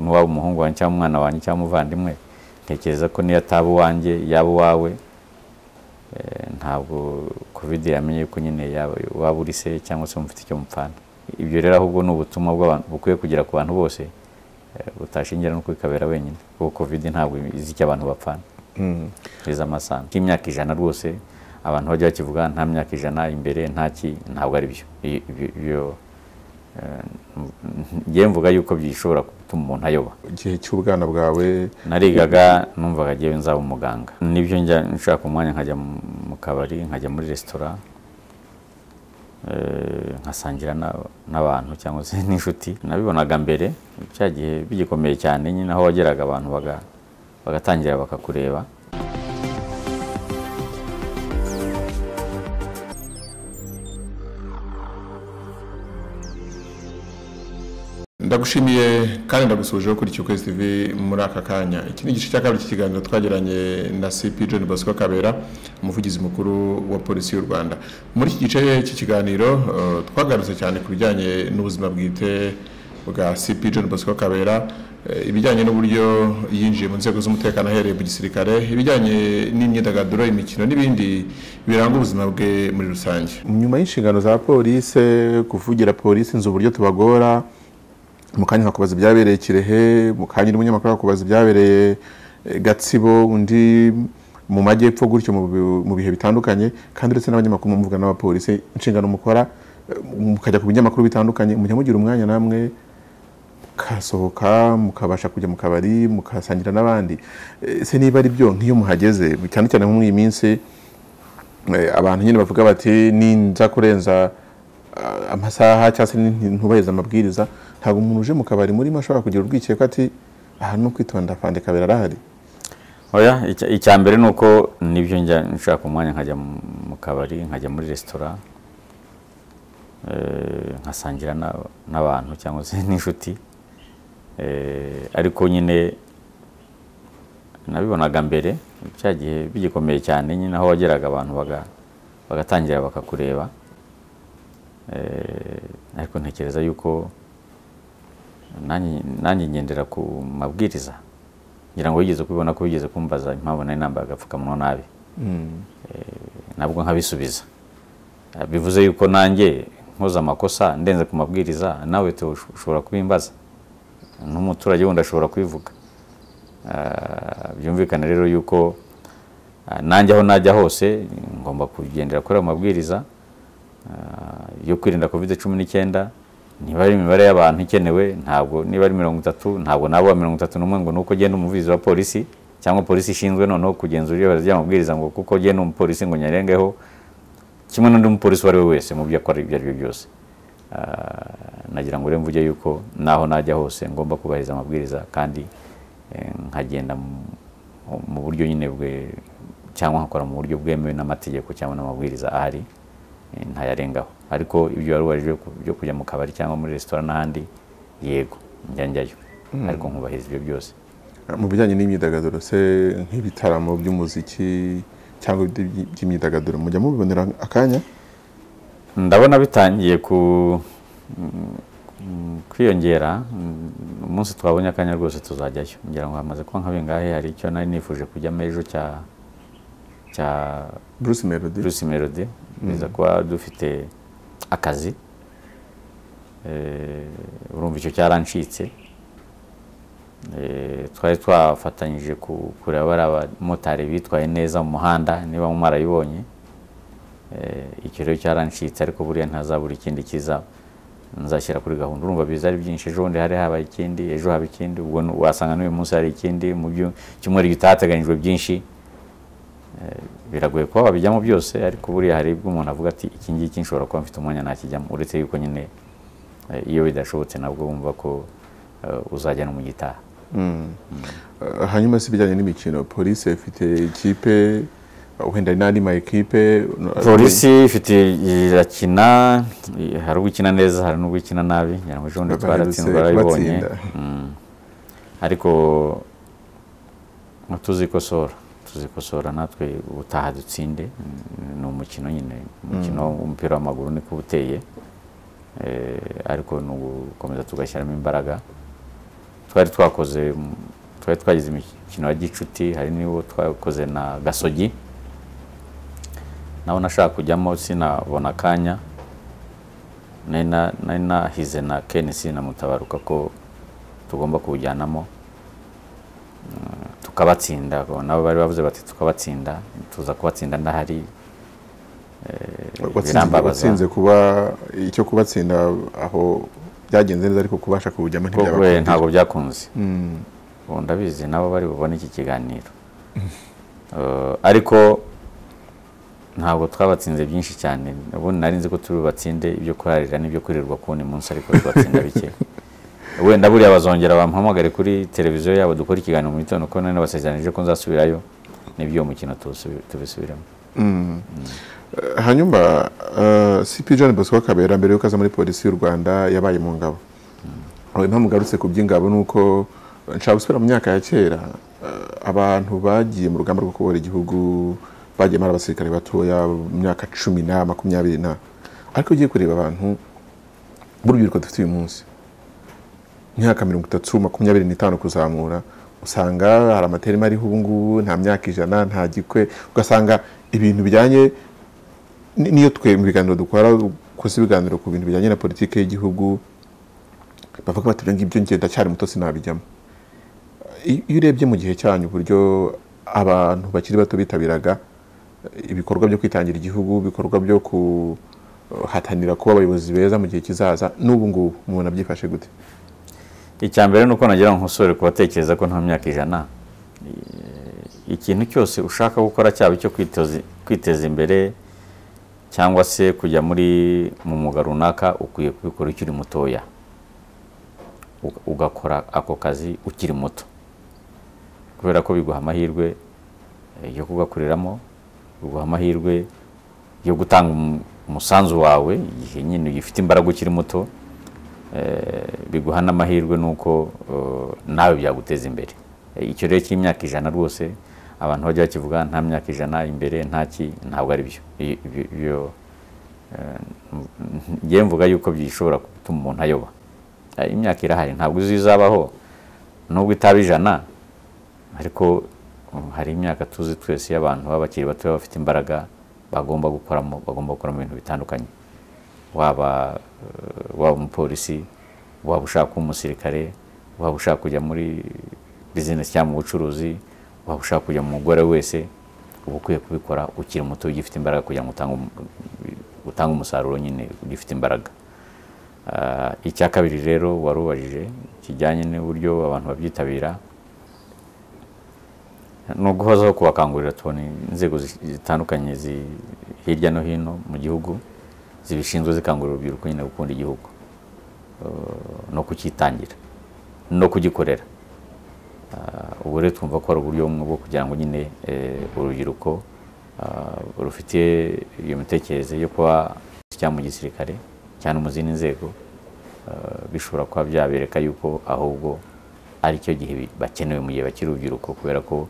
waba umuhungu wanjye cyangwa umwana wanjye cyangwa umuvandimwe ntekereza ko niyo ataba uwanjye yaba uwawe ntabwo kovide yamenye ko nyine waba uri se cyangwa se mufite icyo mupfana ibyo rero ahubwo ni ubutumwa bukwiye kugera ku bantu bose butashingira no kwikabera wenyine kuko kovide ntabwo izi icyo abantu bapfana izi amasano nk'imyaka ijana rwose abantu bajya bakivuga nta myaka ijana imbere ntaki ntabwo ari byo ngewe mvuga yuko bishobora gutuma umuntu ayoba igihe cy'ubwana bwawe narigaga numvaga agiye nzaba umuganga nibyo njya nshaka umwanya nkajya mu kabari nkajya muri resitora nkasangira n'abantu cyangwa se n'inshuti nabibonaga mbere cya gihe bigikomeye cyane nyine aho wageraga abantu bagatangira bakakureba ndagushimiye kandi ndagusuhuje ukurikiye ukwezi tv muri aka kanya iki ni igice cya kabiri cy'ikiganiro twagiranye na cp john bosco kabera umuvugizi mukuru wa polisi y'u rwanda muri iki gice cy'ikiganiro twagarutse cyane ku bijyanye n'ubuzima bwite bwa cp john bosco kabera ibijyanye n'uburyo yinjiye mu nzego z'umutekano ahereye mu gisirikare ibijyanye n'imyidagaduro imikino n'ibindi biranga ubuzima bwe muri rusange nyuma y'inshingano za polisi kuvugira polisi inzu uburyo tubagora mu kanya kakubaza ibyabereye kirehe mu kanya undi munyamakuru akakubaza ibyabereye gatsibo undi mu majyepfo gutyo mu bihe bitandukanye kandi uretse n'abanyamakuru muvuga n'abapolisi inshingano mukora mukajya ku binyamakuru bitandukanye mujya mugira umwanya namwe mukasohoka mukabasha kujya mu kabari mukasangira n'abandi ese niba ari byo nk'iyo muhageze cyane cyane muri iyi minsi abantu nyine bavuga bati ninza kurenza amasaha cyangwa se ntubaheze amabwiriza ntabwo umuntu uje mu kabari murimo ashobora kugira urwikekwe ati aha ni ukwitonda fande kabera arahari oya icya mbere ni uko nibyo njya nshaka umwanya nkajya mu kabari nkajya muri resitora nkasangira n'abantu cyangwa se n'inshuti ariko nyine nabibonaga mbere cya gihe bigikomeye cyane nyine aho wageraga abantu bagatangira bakakureba ariko ntekereza yuko nanjye ngendera ku mabwiriza ngira ngo wigeze kubibona ko wigeze kumbaza impamvu nari nambaye agapfukamunwa nabi nabwo nkabisubiza bivuze yuko nanjye nkoze amakosa ndenze ku mabwiriza nawe ushobora kubimbaza n'umuturage wundi ashobora kubivuga byumvikane rero yuko nanjye aho najya hose ngomba kugendera kuri ayo mabwiriza yo kwirinda kovide cumi n'icyenda niba ari imibare y'abantu ikenewe ntabwo niba ari mirongo itatu ntabwo nabo mirongo itatu n'umwe ngo nuko ugenda umuvugizi wa polisi cyangwa polisi ishinzwe noneho kugenzura iyo ry'amabwiriza ngo kuko ugenda umupolisi ngo nyarengeho kimwe n'undi mupolisi uwo ari we wese mu byo akora ibyo ari byo byose nagira ngo rero mvuge yuko naho najya hose ngomba kubahiriza amabwiriza kandi nkagenda mu buryo nyine bwe cyangwa nkakora mu buryo bwemewe n'amategeko cyangwa n'amabwiriza ahari ntayarengaho ariko ibyo wari ubajije byo kujya mu kabari cyangwa muri resitora n'ahandi yego njya njyayo ariko nkubahiriza ibyo byose mu bijyanye n'imyidagaduro se nk'ibitaramo by'umuziki cyangwa by'imyidagaduro mujya mubibonera akanya ndabona bitangiye kwiyongera umunsi twabonye akanya rwose tuzajyayo ngira ngo hamaze kuba nka bingahe hari icyo nari nifuje kujyamo ejo cya cya bruce melody biza kuba dufite akazi urumva icyo cyarancitse twari twafatanyije kureba bariya abamotari bitwaye neza mu muhanda niba mwarayibonye icyo rero cyarancitse ariko buriya ntazabura ikindi kiza nzashyira kuri gahunda urumva biza ari byinshi ejo bundi hari haba ikindi ejo haba ikindi ubwo wasanga n'uyu munsi hari ikindi mu byo cyumweru gitateganyijwe byinshi biragoye kuba babijyamo byose ariko buriya hari ubwo umuntu avuga ati iki ngiki nshobora kuba mfite umwanya nakijyamo uretse yuko nyine iyo bidashobotse nabwo wumva ko uzajya no mu gitaha hanyuma si ibijyanye n'imikino polisi ifite ikipe wenda n'andi ma ekipe polisi ifite irakina hari ubwo ikina neza hari n'ubwo ikina nabi ngira ngo ejo bundi twaratsinzwe barabibonye ariko ntituzikosora tuzikosora natwe utaha dutsinde ni umukino nyine umukino w'umupira w'amaguru niko uteye ariko ni ugukomeza tugashyiramo imbaraga twari twakoze mu- twari twagize imikino ya gicuti hari n'uwo twakoze na gasogi nawe nashaka kujyamo sinabona akanya nari na- nari nahize na kenisi na mutabaruka ko tugomba kuwujyanamo Mm, tukabatsinda Abo nabo bari bavuze bati tukabatsinda tuza kubatsinda ndahari Eh, watsinze birambabaza. watsinze kuba icyo kubatsinda aho byagenze neza ariko kubasha kuwujyamo Kuko we ntibyabakundira ntabwo byakunze Mm, ubu ndabizi nabo bari bubone iki kiganiro Eh, ariko ntabwo twabatsinze byinshi cyane ubundi nari nzi ko turi bubatsinde ibyo kurarira n'ibyo kwirirwa kuwundi munsi ariko tubatsinda bike wenda buriya bazongera bampamagare kuri televiziyo yabo dukora ikiganiro mu gitondo ko nari nabasezeranije ko nzasubirayo nibyo uwo mukino tuwusubi- tubisubiramo mm. Eh, hanyuma eh, CP John Bosco Kabera mbere yuko aza muri polisi y'u Rwanda yabaye mu ngabo aho impamvu ngarutse ku by'ingabo ni uko nshaka gusubira mu myaka ya kera eh, abantu bagiye mu rugamba rwo kubohora igihugu bagiye ari abasirikare batoya mu myaka cumi na makumyabiri na ariko ugiye kureba abantu b'urubyiruko dufite uyu munsi imyaka mirongo itatu makumyabiri n'itanu kuzamura usanga hari amaterima ariho ubu ngubu nta myaka ijana nta gikwe ugasanga ibintu bijyanye ni- niyo twe mu biganiro dukora gusa ibiganiro ku bintu bijyanye na politiki y'igihugu bavuga bati ibyo ngibyo njye ndacyari muto sinabijyamo I- iyo urebye mu gihe cyanyu uburyo abantu bakiri bato bitabiraga eh, ibikorwa byo kwitangira igihugu ibikorwa byo kuhatanira kuba abayobozi beza mu gihe kizaza n'ubu ngubu umuntu abyifashe gute icya mbere ni uko nagira ngo nkosore kubatekereza ko nta myaka ijana Eh, ikintu cyose ushaka gukora cyaba icyo kwitoza- kwiteza imbere cyangwa se kujya muri mu mwuga runaka ukwiye kubikora ukiri mutoya Uga- ugakora ako kazi ukiri muto kubera ko biguha amahirwe eh, yo kugakuriramo biguha amahirwe yo gutanga umu- umusanzu wawe igihe nyine ugifite imbaraga ukiri muto biguha n'amahirwe nuko uh, nawe byaguteza imbere Eh, icyo rero cy'imyaka ijana rwose abantu bajya bakivuga nta myaka ijana imbere nta ki ntabwo ari byo I- ibyo- ibyo eh, m- m- njyewe mvuga yuko bishobora gutuma umuntu ayoba Eh, imyaka irahari ntabwo uzi izabaho nubwo itaba ijana ariko um, hari imyaka tuzi twese y'abantu baba bakiri bato bafite imbaraga bagomba gukoramo bagomba gukoramo ibintu bitandukanye waba eh, waba umupolisi waba ushaka kuba umusirikare waba ushaka kujya muri bizinesi cyangwa mu bucuruzi waba ushaka kujya mu mugore wese uba ukwiye kubikora ukiri muto ugifite imbaraga kugira ngo utange um- utange umusaruro nyine ugifite imbaraga Ah, icya kabiri rero warubajije kijyanye n'uburyo abantu babyitabira ni uguhozaho kubakangurira tubona inzego zi- zitandukanye zi- hirya no hino mu gihugu zibishinzwe zikangurira urubyiruko nyine gukunda igihugu eh, no kucyitangira no kugikorera Ah, ubu rero twumva ko ari uburyo bumwe bwo kugira ngo nyine eh, urubyiruko ah, rufite iyo mitekerereze yo kuba cyangwa mu gisirikare cyangwa mu zindi nzego ah, bishobora kuba byabereka yuko ahubwo ari cyo gihe bi- bakenewe mu gihe bakiri urubyiruko kubera ko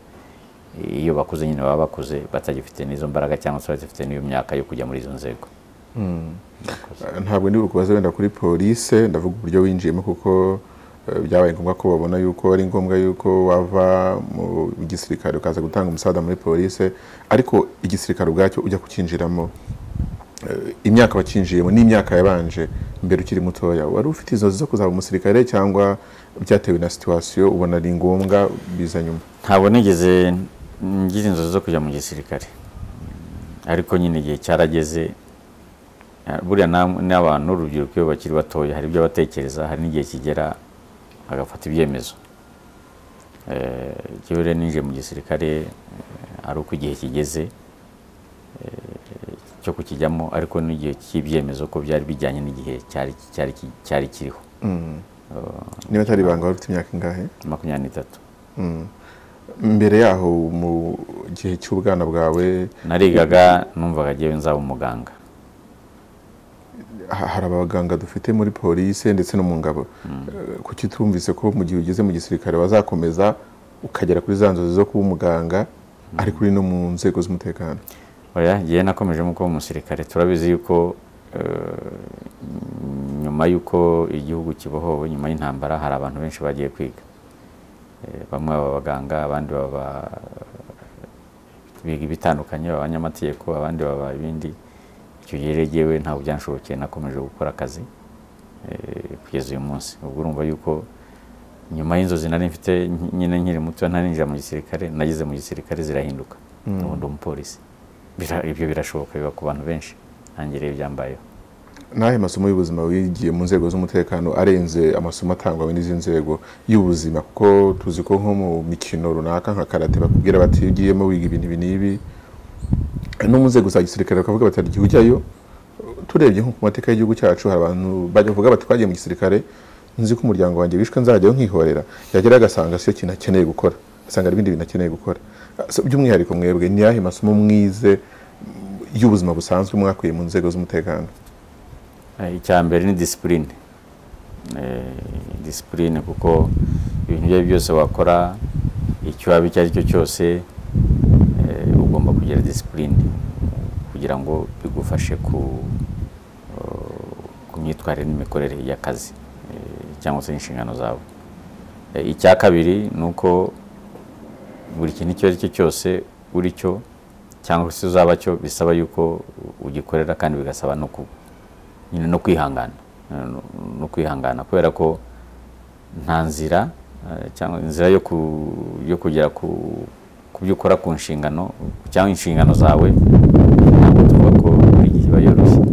eh, iyo bakuze nyine baba bakuze batagifite n'izo mbaraga cyangwa se batagifite n'iyo myaka yo kujya muri izo nzego Eh, ntabwo ndi bukubaze wenda kuri polise ndavuga uburyo winjiyemo kuko eh, byabaye ngombwa ko babona yuko ari ngombwa yuko wava mu gisirikare ukaza gutanga umusaza muri polise ariko igisirikare ubwacyo ujya kukinjiramo Eh, imyaka wakinjiyemo n'imyaka yabanje mbere ukiri mutoya wari ufite inzozi zo kuzaba umusirikare cyangwa byatewe na situwasiyo ubona ari ngombwa biza nyuma ntabwo nigeze ngira inzozi zo kujya mu gisirikare ariko nyine igihe cyarageze eh, buriya nam- n'abantu urubyiruko iyo bakiri batoya hari ibyo batekereza hari n'igihe kigera agafata ibyemezo Eh, jyewe rero ninjiye mu gisirikare eh, ari uko igihe kigeze eh, cyo kukijyamo ariko n'igihe cy'ibyemezo ko byari bijyanye n'igihe cyari cyari cyari kiriho niba atari ibanga wari ufite imyaka ingahe makumyabiri n'itatu mbere yaho mu gihe cy'ubwana bwawe narigaga numvaga jyewe nzaba umuganga ha- hari abaganga dufite muri polisi ndetse no mu ngabo Eh, kuki tumvise ko mu gihe ugeze mu gisirikare wazakomeza ukagera kuri za nzozi zo kuba umuganga ariko uri no mu nzego z'umutekano oya yewe nakomeje nk'uko umusirikare turabizi yuko eh, nyuma y'uko igihugu kibohowe nyuma y'intambara hari abantu benshi bagiye kwiga Eh, bamwe baba abaganga abandi baba biga ibitandukanye baba abanyamategeko abandi baba ibindi icyo gihe rero jyewe ntabwo byanshobokeye nakomeje gukora akazi eh, kugeza uyu munsi ubwo urumva yuko nyuma y'inzozi nari mfite nyi- nyine nkiri muto ntarinjira mu gisirikare nageze mu gisirikare zirahinduka Mm. ubu ndi umupolisi Bira- ibyo birashoboka biba ku bantu benshi nanjye rero byambayeho n'ayo masomo y'ubuzima wigiye mu nzego z'umutekano arenze amasomo atangwa muri izi nzego y'ubuzima kuko tuzi ko nko mu mikino runaka nka karate bakubwira bati iyo ugiyemo wiga ibintu ibi n'ibi no mu nzego za gisirikare bakavuga bati hari igihe ujyayo turebye nko ku mateka y'igihugu cyacu hari abantu bajya bavuga bati twagiye mu gisirikare nzi ko umuryango wanjye wishwe nzajyayo nkihorera yagerayo agasanga siyo kintu akeneye gukora asanga hari ibindi bintu akeneye gukora So, by'umwihariko mwebwe ni ayahe masomo mwize mm, y'ubuzima busanzwe mwakuye mu nzego z'umutekano Eh, icya mbere ni disipurine disipurine kuko ibintu ibyo ari byo byose wakora icyo waba icyo ari cyo cyose eh, ugomba kugira disipurine kugira ngo bigufashe ku eh, ku myitwarire n'imikorere y'akazi eh, cyangwa se inshingano zawe Eh, icya kabiri ni uko buri kintu icyo ari cyo cyose uri cyo cyangwa se uzaba cyo bisaba yuko ugikorera kandi bigasaba no ku nyine no kwihangana no- no kwihangana kubera ko nta nzira eh, cyangwa inzira yo ku- yo kugera ku ku byo ukora ku nshingano cyangwa inshingano zawe ntabwo tuvuga ko buri gihe iba yoroshye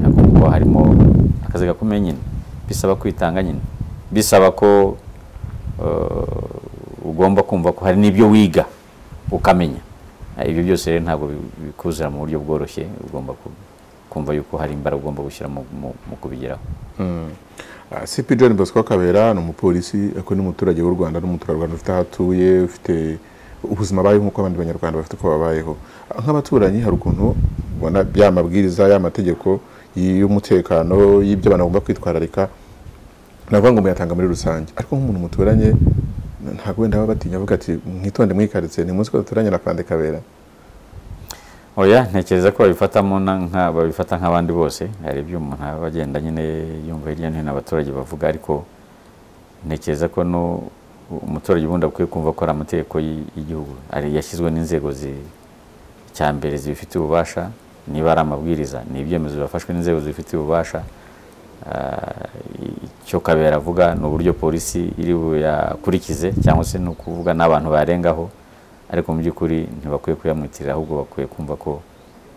ntabwo kuba harimo akazi gakomeye nyine bisaba kwitanga nyine bisaba ko eh, ugomba kumva ko hari n'ibyo wiga ukamenya Eh, ibyo byose rero ntabwo bi- bikuzura mu buryo bworoshye ugomba ku- kumva yuko hari imbaraga ugomba gushyira mu- mu- mu kubigeraho Ah, CP John Bosco Kabera ni umupolisi ariko n'umuturage w'u Rwanda n'umuturarwanda ufite aho atuye ufite ubuzima abayeho nk'uko abandi banyarwanda bafite uko babayeho Ah, nk'abaturanyi hari ukuntu ubona ya mabwiriza ya mategeko y'umutekano y'ibyo abantu bagomba kwitwararika navuga ngo muyatanga muri rusange ariko nk'umuntu muturanye ntabwo wenda baba batinya avuga ati mwitonde mwikaritse ni munsi ko duturanye na Pande Kabera oya ntekereza ko babifatamo na nka- babifata nk'abandi bose hari ibyo umuntu aba agenda nyine yumva hirya no hino abaturage bavuga ariko ntekereza ko no umuturage ubundi akwiye kumva ko ari amategeko y'i- y'igihugu ari yashyizwe n'inzego zi- icya mbere zibifitiye ububasha niba ari amabwiriza ni ibyemezo byafashwe n'inzego zibifitiye ububasha Ah, icyo kabera avuga ni uburyo polisi iri buyakurikize cyangwa se ni ukuvuga n'abantu barengaho ariko mu by'ukuri ntibakwiye kuyamwitirira ahubwo bakwiye kumva ko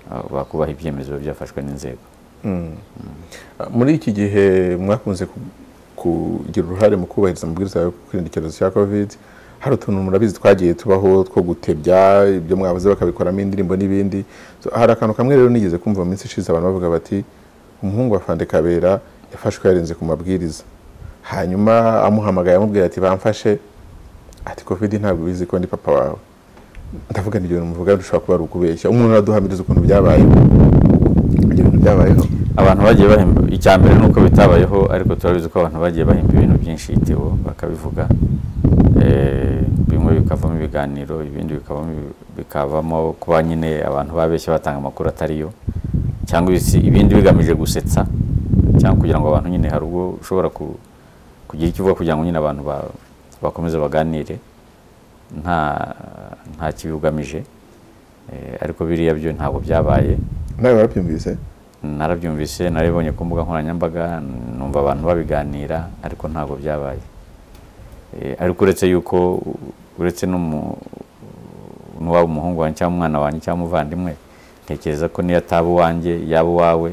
ah, bakubaha ibyemezo biba byafashwe n'inzego muri iki gihe mwakunze ku- kugira uruhare mu kubahiriza amabwiriza yo kwirinda icyorezo cya covid hari utuntu murabizi twagiye tubaho two gutebya ibyo mwabuze bakabikoramo indirimbo n'ibindi So, hari akantu kamwe rero nigeze kumva mu minsi ishize abantu bavuga bati umuhungu wa fande kabera yafashwe yarenze ku mabwiriza hanyuma amuhamagaye amubwira ati bamfashe ati covid ntabwo ubizi ko ndi papa wawe ndavuga ni ibyo bintu muvuga dushobora kuba ari ukubeshya umuntu araduhamiriza ukuntu byabayeho ibyo bintu byabayeho abantu bagiye bahemba icya mbere ni uko bitabayeho ariko turabizi ko abantu bagiye bahemba ibintu byinshi bitewe bakabivuga Eh, bimwe bikavamo ibiganiro ibindi bikavamo bikavamo kuba nyine abantu babeshya batanga amakuru atariyo cyangwa ibisi- ibindi bigamije gusetsa cyangwa kugira ngo abantu nyine hari ubwo ushobora ku- kugira icyo uvuga kugira ngo nyine abantu ba- bakomeze baganire nta nta kibi ugamije Eh, ariko biriya byo ntabwo byabaye nawe warabyumvise narabyumvise narabibonye ku mbuga nkoranyambaga numva abantu babiganira ariko ntabwo byabaye Eh, ariko uretse yuko uretse n'umu- n'uwaba umuhungu wanjye cyangwa umwana wanjye cyangwa umuvandimwe ntekereza ko niyo ataba uwanjye yaba uwawe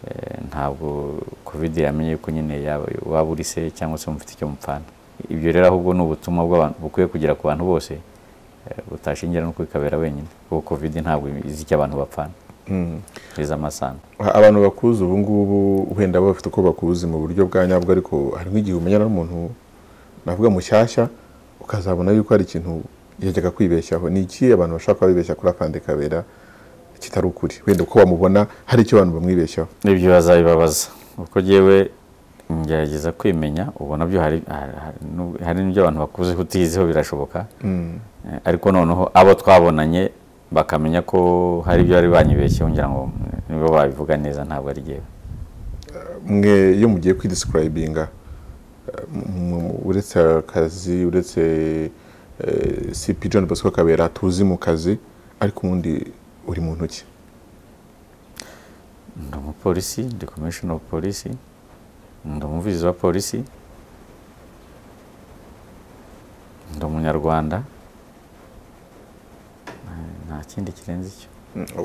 eh, ntabwo covid yamenye ko nyine yaba waba uri se cyangwa se mufite icyo mupfana ibyo rero ahubwo ni ubutumwa bw'abantu bukwiye kugera ku bantu bose eh, butashingira no kwikabera wenyine kuko covid ntabwo izi icyo abantu bapfana izi amasano A- abantu bakuzi ubu ngubu wenda baba bafite uko bakuzi mu buryo bwa nyabwo ariko hari nk'igihe umenyana n'umuntu navuga mushyashya ukazabona yuko hari ikintu yajyaga kwibeshyaho ni iki abantu bashobora kuba bibeshya kuri akandi kabera kitari ukuri wenda uko bamubona hari icyo abantu bamwibeshyaho ibyo bazabibabaza kuko jyewe ngerageza kwimenya ubu nabyo hari hari- hari n'u- hari n'ibyo abantu bakuze utiyiziho birashoboka Eh, ariko noneho abo twabonanye bakamenya ko hari ibyo bari banyibeshyeho ngira ngo mm, nibo babivuga neza ntabwo ari jyewe mwe iyo mugiye kwidescribinga uretse akazi uretse cp john bosco kabera tuzi mu kazi ariko ubundi uri mu ntoki ndi umupolisi ndi komishoni ofu polisi ndi umuvugizi wa polisi ndi umunyarwanda Eh, nta kindi kirenze icyo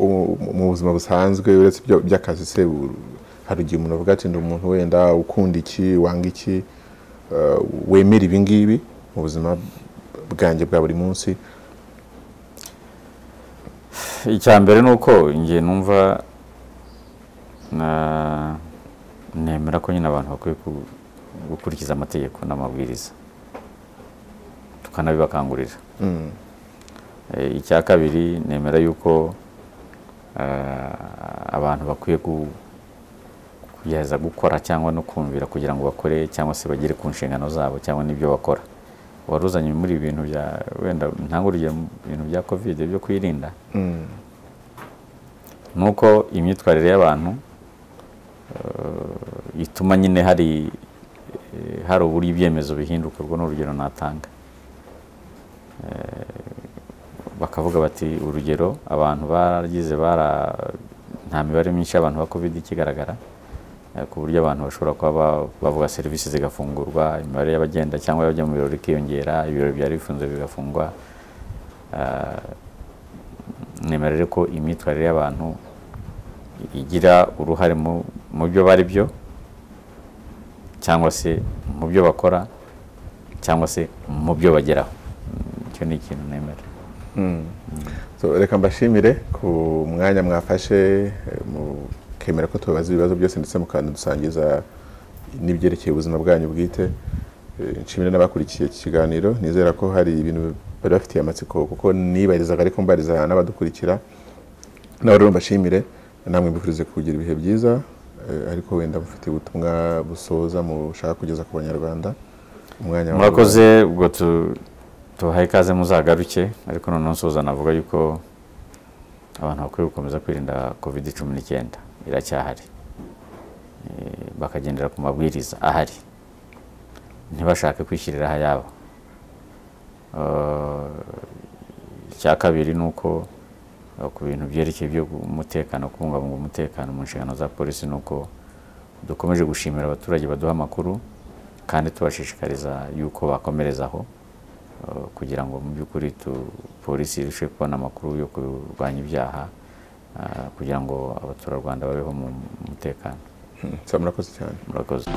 U- mu buzima busanzwe uretse ibyo- by'akazi se u- hari igihe umuntu avuga ati ndi umuntu wenda ukunda iki wanga iki eh, wemera ibi ngibi mu buzima bwanjye bwa buri munsi icya mbere ni uko njye numva na- nemera ko nyine abantu bakwiye ku- gukurikiza amategeko n'amabwiriza tukanabibakangurira Mm. Eh, icya kabiri nemera yuko eh, abantu bakwiye ku- kugerageza gukora cyangwa no kumvira kugira ngo bakore cyangwa se bagere ku nshingano zabo cyangwa n'ibyo bakora wari uzanye muri ibi bintu bya wenda ntange urugero mu bintu bya covid byo kwirinda Mm. nuko imyitwarire y'abantu eh, ituma nyine hari eh, hari uburyo ibyemezo bihinduka urwo ni urugero natanga Eh, bakavuga bati urugero abantu baragize bara nta mibare myinshi y'abantu ba covid ikigaragara eh, ku buryo abantu bashobora kuba ba- bavuga serivisi zigafungurwa imibare y'abagenda cyangwa y'abajya mu birori ikiyongera ibirori byari bifunze bigafungwa Ah, nemera rero ko imyitwarire y'abantu igira uruhare mu mu byo bari byo cyangwa se mu byo bakora cyangwa se mu byo bageraho Mm, icyo ni ikintu nemera So, reka mbashimire ku mwanya mwafashe eh, mukemera ko tubabaza ibibazo byose ndetse mukadusangiza n'ibyerekeye ubuzima bwanyu bwite Eh, nshimire n'abakurikiye iki kiganiro nizera ko hari ibintu bari bafitiye amatsiko kuko nibarizaga ariko mbariza n'abadukurikira nawe rero mbashimire namwe mbifurize kugira ibihe byiza eh, ariko wenda mufite ubutumwa busoza mushaka kugeza ku banyarwanda umwanya wawe. murakoze ubwo tu- tubahaye ikaze muzagaruke ariko noneho nsoza navuga yuko abantu bakwiye gukomeza kwirinda covid cumi n'icyenda iracyahari Eh, bakagendera ku mabwiriza ahari ntibashake kwishyirira ahayabo Eh, icya kabiri ni uko eh, ku bintu byerekeye byo gu- umutekano kubungabunga umutekano mu nshingano za polisi ni uko dukomeje gushimira abaturage baduha amakuru kandi tubashishikariza yuko bakomerezaho eh, kugira ngo mu by'ukuri tu- polisi irushe kubona amakuru yo kurwanya ibyaha eh, kugira ngo abaturarwanda babeho mu mutekano Mm, so, murakoze cyane murakoze